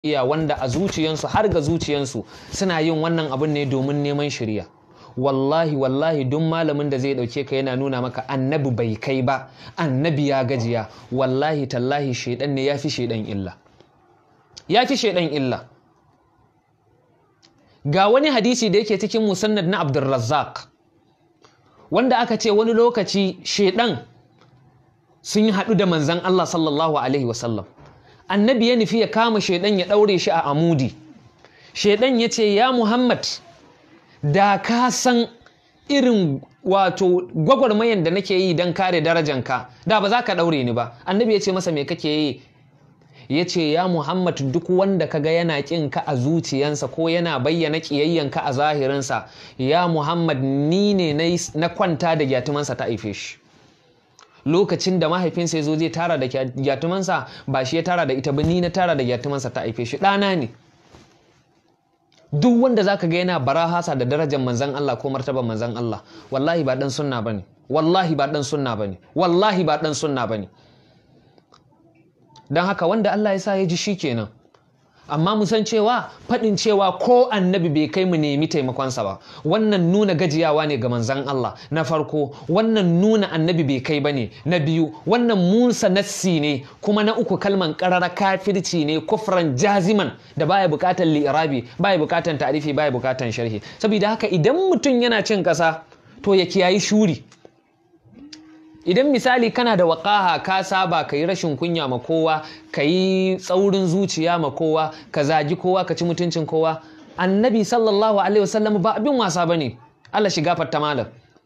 iya wanda a zuciyansu har ga zuciyansu suna yin wannan abin ne domin neman shirya wallahi wallahi duk malamin da zai dauke ka yana nuna maka annabi bai kai ba annabi ya gajiya wallahi tallahi shaidan ne ya fi shaidan illa ya fi shaidan illa ga wani hadisi da yake cikin musannad na abdulrazzaq wanda aka ce wani lokaci shaidan sun yi haɗu da manzan Allah sallallahu alaihi wasallam annabi ya nufi ya kama shaidan ya ɗaure shi a amudi shaidan ya ce ya muhammad da ka san irin wato gwagwarmayan da nake yi don kare darajanka da ba za ka ɗaure ni ba annabi ya ce masa me kake yi ya ce ya muhammad duk wanda ka ga yana ƙin ka a zuciyansa ko yana bayyana ƙiyayyanka a zahirinsa ya muhammad ni ne na kwanta da gyatumansa ta haife shi lokacin da mahaifinsa ya zo zai tara da gyatumansa ba shi ya tara da ita ba ni na tara da gyatumansa ta haife shi ɗana ne duk wanda zaka ga yana barahasa da darajar manzan Allah ko martaban manzan Allah wallahi ba dan sunna bane wallahi ba dan sunna bane wallahi ba dan sunna bane dan haka wanda Allah ya sa ya ji shikenan amma mu san cewa faɗin cewa ko annabi bai kai mu nemi taimakonsa ba wannan nuna gajiyawa ne ga manzan Allah na farko wannan nuna annabi bai kai ba ne na biyu wannan musa nassi ne kuma na uku kalman karara kafirci ne kufran jaziman da baya bukatan li'irabi baya bukatan ta'rifi baya bukatan sharhi saboda haka idan mutum yana cin kasa to ya kiyayi shuri idan misali kana da waƙaha ka saba ka yi rashin kunya ma kowa ka yi tsaurin zuciya ma kowa ka zagi kowa ka ci mutuncin kowa annabi sallallahu alaihi wasallam ba abin wasa bane Allah shiga fatta malam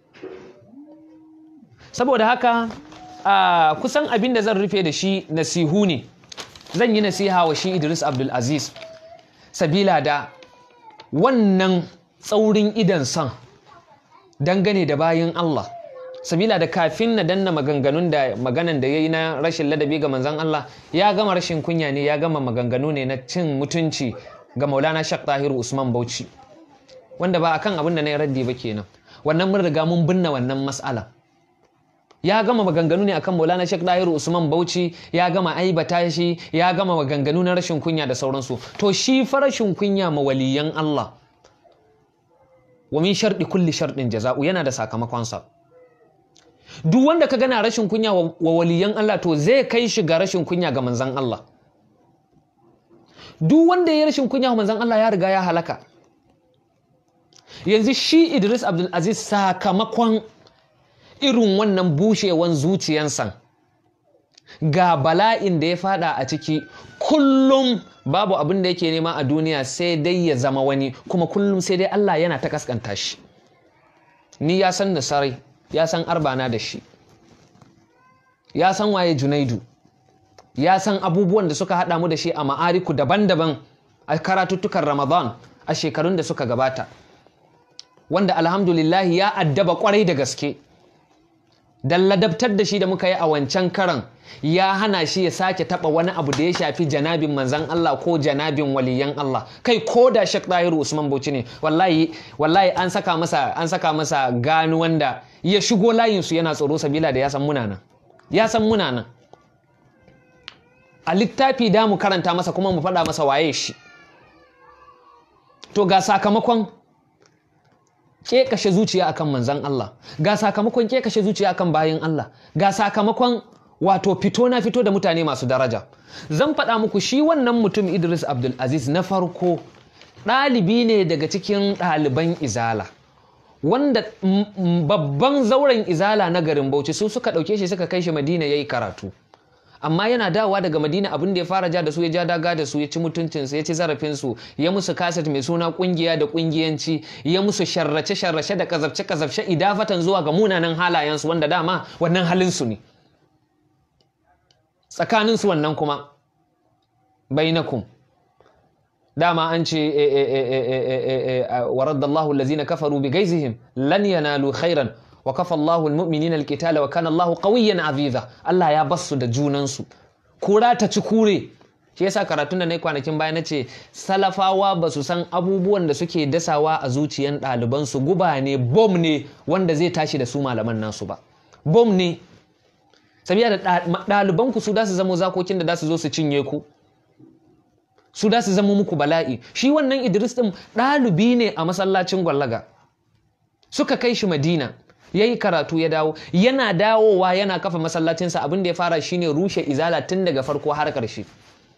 saboda haka a kusan abin da zan rufe da shi nasihu ne zan yi nasiha wa shi Idris Abdul Aziz sabila da wannan tsaurin idan san dangane da bayin Allah sabila da kafin na danna maganganun da maganan da ya yi na rashin ladabi ga manzan Allah ya gama rashin kunya ne ya gama maganganu ne na cin mutunci ga maulana shak tahiru usman bauchi wanda ba akan abin da na yi raddi ba kenan wannan mun riga mun binne wannan mas'ala ya gama maganganu ne akan maulana shak tahiru usman bauchi ya gama aibata shi ya gama maganganu na rashin kunya da sauransu to shi fa rashin kunya ma waliyan Allah wa min sharɗi kulli sharɗin jaza'u yana da sakamakonsa duk wanda ka gana rashin kunya wa waliyan Allah to zai kai shi ga rashin kunya ga manzan Allah duk wanda ya rashin kunya wa manzan Allah ya riga ya halaka yanzu shi Idris Abdul Aziz sakamakon irin wannan bushewan zuciyansa ga bala'in da ya fada a ciki kullum babu abin da yake nema a duniya sai dai ya zama wani kuma kullum sai dai Allah yana ta kaskanta shi ni ya san da sarai ya san arbana da shi ya san waye junaidu ya san abubuwan da suka haɗa mu da shi a ma'ariku daban-daban a karatuttukan ramadan a shekarun da suka gabata wanda alhamdulillahi ya addaba kwarai da gaske dan ladabtar da shi da muka yi a wancan karan ya hana shi ya sake taɓa wani abu da ya shafi janabin manzan Allah ko janabin waliyan Allah kai ko da Sheikh Dahiru Usman Bauchi ne wallahi wallahi an saka masa an saka masa gano wanda ya shigo layin su yana tsoro sabila da ya san muna nan ya san muna nan a littafi da mu karanta masa kuma mu faɗa masa waye shi to ga sakamakon kashe zuciya akan manzan Allah ga sakamakon kashe zuciya akan bayan Allah ga sakamakon wato fito na fito da mutane masu daraja zan faɗa muku shi wannan mutum Idris Abdul Aziz na farko ɗalibi ne daga cikin ɗaliban izala wanda babban zauren izala na garin Bauchi su suka ɗauke shi suka kai shi Madina yayi karatu amma yana dawowa daga madina abin da ya fara ja da su ya ja daga da su ya ci mutuncinsu ya ci zarafinsu ya musu kaset mai suna kungiya da kungiyanci ya musu sharrace sharrace da kazafce kazafce idafatan zuwa ga munanan halayensu wanda dama wannan halinsu ne tsakaninsu wannan kuma bainakum dama an ce wa raddallahu allazina kafaru bi gaizihim lan yanalu khairan wa kafa Allahu almu'minina alqitala wa kana Allahu qawiyyan aziza Allah ya basu da junansu kura ta ci kure shi yasa karatun da nayi kwanakin baya nace salafawa ba su san abubuwan da suke dasawa a zuciyan ɗaliban su guba ne bom ne wanda zai tashi da su malaman nasu ba bom ne sabiya da ɗaliban ku su da su zamo zakokin da da su zo su cinye ku su da su zama muku bala'i shi wannan idris ɗin ɗalibi ne a masallacin gwallaga suka kai shi madina ya yi karatu ya dawo yana dawowa yana kafa masallacinsa abin da ya fara shine rushe izala tun daga farko har ƙarshe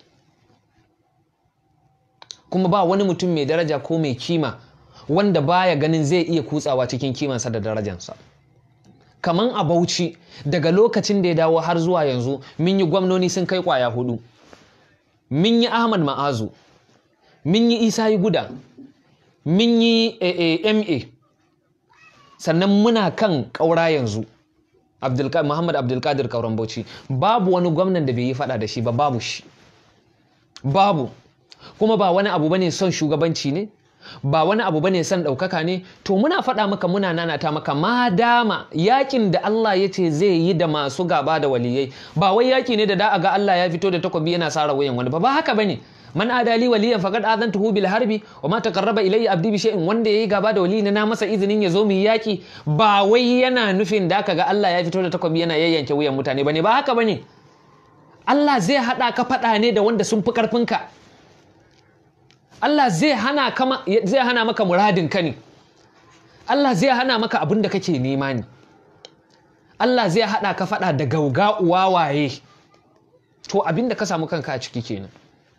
kuma ba wani mutum mai daraja ko mai kima wanda baya ganin zai iya kutsawa cikin kimansa da darajansa kaman a bauchi daga lokacin da ya dawo har zuwa yanzu mun yi gwamnoni sun kai kwaya hudu mun yi ahmad ma'azu mun yi isa yi guda mun yi ma sannan muna kan ƙaura yanzu muhammad abdulkadir kauran bauchi babu wani gwamnan da bai yi fada da shi ba babu shi babu kuma ba wani abu bane son shugabanci ne ba wani abu bane son ɗaukaka ne to muna faɗa maka muna nanata maka ma dama yakin da Allah ya ce zai yi da masu gaba da waliyai ba wai yaki ne da da a ga Allah ya fito da takobi yana sara wayan wani ba ba haka bane man adali waliyan faqad adantuhu bil harbi wa ma taqarraba ilayya abdi bi shay'in wanda yayi gaba da wali na masa izinin ya zo mu yaki ba wai yana nufin da ka ga Allah ya fito da takobi yana yayyanke wuyan mutane bane ba haka bane Allah zai hada ka faɗa ne da wanda sun fi karfinka Allah zai hana kama zai hana maka muradin ka ne Allah zai hana maka abin da kake nema ne Allah zai hada ka fada da gauga wawaye to abin da ka samu kanka a ciki kenan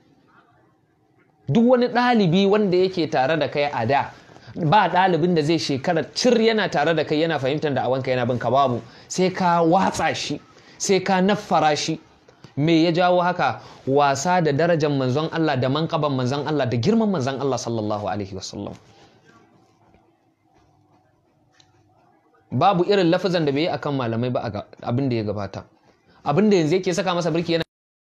duk wani ɗalibi wanda yake tare da kai a da ba ɗalibin da zai shekara cir yana tare da kai yana fahimtar da awanka yana bin ka babu sai ka watsa shi sai ka naffara shi me ya jawo haka wasa da darajar manzon Allah da mankaban manzon Allah da girman manzon Allah sallallahu alaihi wasallam babu irin lafazan da bai yi akan malamai ba abin da ya gabata abin da yanzu yake saka masa birki yana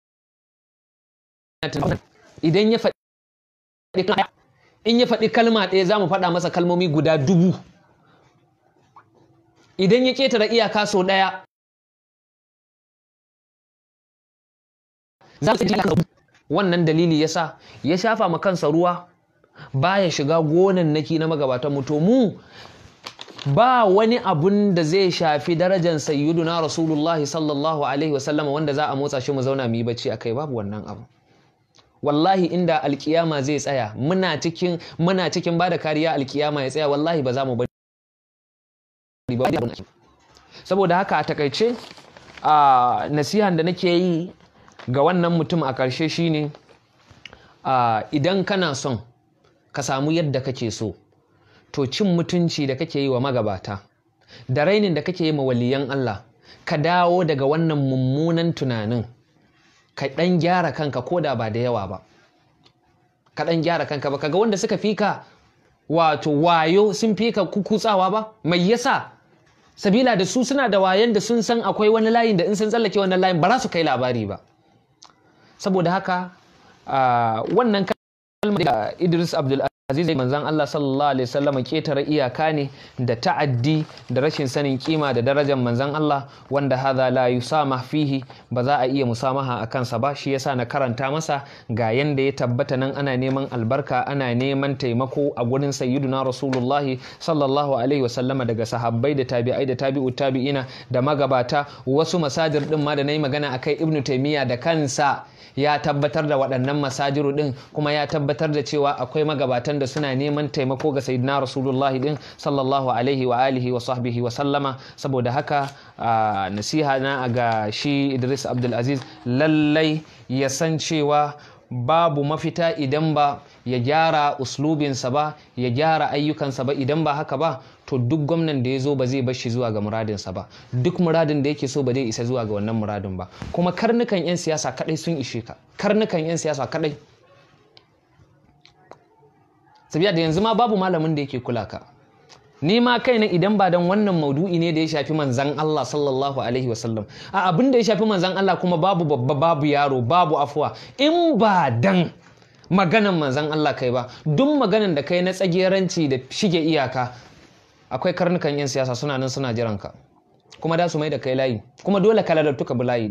idan ya faɗi in ya faɗi kalma ɗaya za mu faɗa masa kalmomi guda dubu idan ya ƙetare iyaka sau ɗaya wannan dalili yasa ya shafa ma kansa ruwa baya shiga gonannaki na magabatan mu to mu ba wani abun da zai shafi darajar sayyiduna rasulullahi sallallahu alaihi wasallam wanda za a motsa shi mu zauna mu yi bacci akai babu wannan abu wallahi inda alkiyama zai tsaya muna cikin muna cikin bada kariya alkiyama ya tsaya wallahi ba za mu bari ba saboda haka a takaice a nasihan da nake yi ga wannan mutum a ƙarshe shine idan kana son ka samu yadda kake so to cin mutunci da kake yi wa magabata da rainin da kake yi ma waliyan Allah ka dawo daga wannan mummunan tunanin ka ɗan gyara kanka ko da ba da yawa ba ka ɗan gyara kanka ba kaga wanda suka fika wato wayo sun fika kukutsawa ba mai yasa sabila da su suna da wayan da sun san akwai wani layin da in sun tsallake wannan layin ba za su kai labari ba saboda haka wannan kalmar da Idris Abdul Aziz manzon Allah sallallahu alaihi wasallam ketare iyaka ne da ta'addi da rashin sanin kima da darajar manzon Allah wanda hadha la yusama fihi ba za a iya musamaha a kansa ba shi yasa na karanta masa ga yanda ya tabbata nan ana neman albarka ana neman taimako a gurin sayyiduna rasulullah sallallahu alaihi wasallama daga sahabbai da tabi'ai da tabi'ut tabi'ina da magabata wasu masajir din ma da nayi magana akai ibnu taymiya da kansa ya tabbatar da waɗannan masajiru ɗin kuma ya tabbatar da cewa akwai magabatan da suna neman taimako ga sayyidina rasulullahi ɗin sallallahu alaihi wa alihi wa sahbihi wa sallama saboda haka nasiha na ga shi idris abdulaziz lallai ya san cewa babu mafita idan ba ya gyara uslubinsa ba ya gyara ayyukansa ba idan ba haka ba to duk gwamnan da ya zo ba zai bar shi zuwa ga muradinsa ba duk muradin da yake so ba zai isa zuwa ga wannan muradin ba kuma karnukan 'yan siyasa kadai sun ishe ka karnukan 'yan siyasa kadai sabiya da yanzu ma babu malamin da yake kula ka ni ma kaina idan ba dan wannan maudu'i ne da ya shafi manzan Allah sallallahu alaihi wasallam a abin da ya shafi manzan Allah kuma babu babba babu yaro babu afuwa in ba dan maganan manzan Allah kai ba duk maganan da kai na tsageranci da shige iyaka akwai karnukan 'yan siyasa suna nan suna jiran ka kuma da su mai da kai layi kuma dole ka ladattu ka bi layi din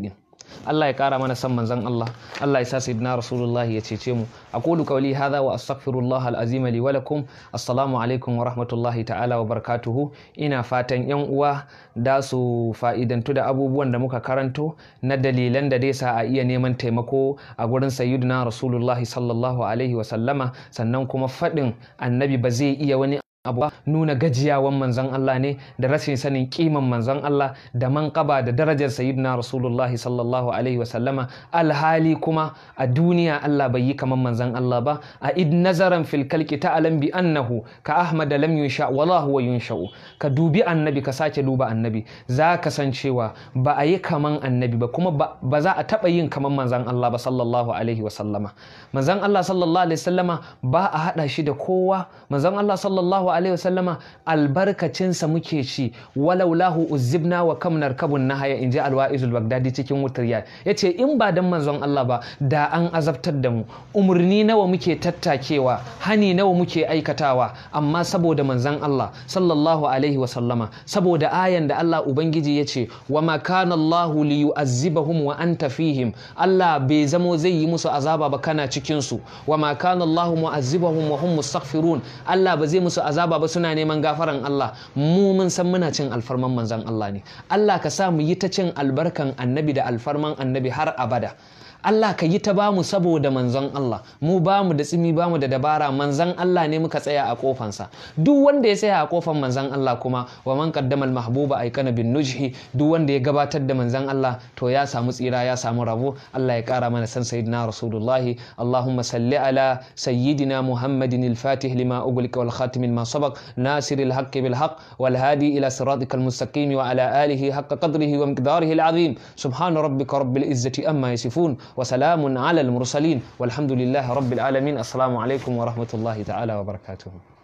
Allah ya kara mana san manzon Allah Allah ya sa sayyidina rasulullahi ya cece mu aqulu qawli hadha wa astaghfirullah al-azim li wa lakum assalamu alaikum wa rahmatullahi ta'ala wa barakatuhu ina fatan yan uwa da su fa'idantu da abubuwan da muka karanto na dalilan da dai sa a iya neman taimako a gurin sayyidina rasulullahi sallallahu alaihi wa sallama sannan kuma faɗin annabi ba zai iya wani abu nuna gajiyawan manzon Allah ne da rashin sanin kiman manzon Allah da manqaba da darajar sayyidina rasulullahi sallallahu alaihi wasallama alhali kuma a duniya Allah bai yi kaman manzon Allah ba a id nazaran fil kalki ta'lam bi annahu ka ahmad lam yunsha wala huwa yunsha'u ka dubi annabi ka sake duba annabi za ka san cewa ba a yi kaman annabi ba kuma ba za a taba yin kaman manzon Allah ba sallallahu alaihi wasallama manzon Allah sallallahu alaihi wasallama ba a hada shi da kowa manzon Allah sallallahu alaihi wasallama albarkacinsa muke ci walau lahu uzibna wa kam narkabun nahaya in ji alwa'izul bagdadi cikin wutar ya yace in ba dan manzon Allah ba da an azabtar da mu umurni nawa muke tattakewa hani nawa muke aikatawa amma saboda manzon Allah sallallahu alaihi wasallama saboda ayan da Allah ubangiji yace wa ma kana Allah li yu'azzibahum wa anta fihim Allah bai zamo zai yi musu azaba ba kana cikin su wa ma kana Allah mu'azzibahum wa hum mustaghfirun Allah ba zai musu azaba ba suna neman gafaran Allah mu mun san muna cin alfarman manzon Allah ne Allah ka sa mu yi ta cin albarkan annabi da alfarman annabi har abada Allah ka yi ta bamu saboda manzon Allah mu bamu da tsimi bamu da dabara manzon Allah ne muka tsaya a kofansa duk wanda ya tsaya a kofan manzon Allah kuma wa man qaddama al mahbuba aikana bin nujhi duk wanda ya gabatar da manzon Allah to ya samu tsira ya samu rabo Allah ya kara mana san sayyidina rasulullah Allahumma salli ala sayyidina Muhammadin al fatih lima ughliqa wal khatim ma sabaq nasir al haqq bil haqq wal hadi ila siratikal mustaqim wa ala alihi haqqa qadrihi wa miqdarihi al azim subhana rabbika rabbil izzati amma yasifun وسلام على المرسلين والحمد لله رب العالمين السلام عليكم ورحمة الله تعالى وبركاته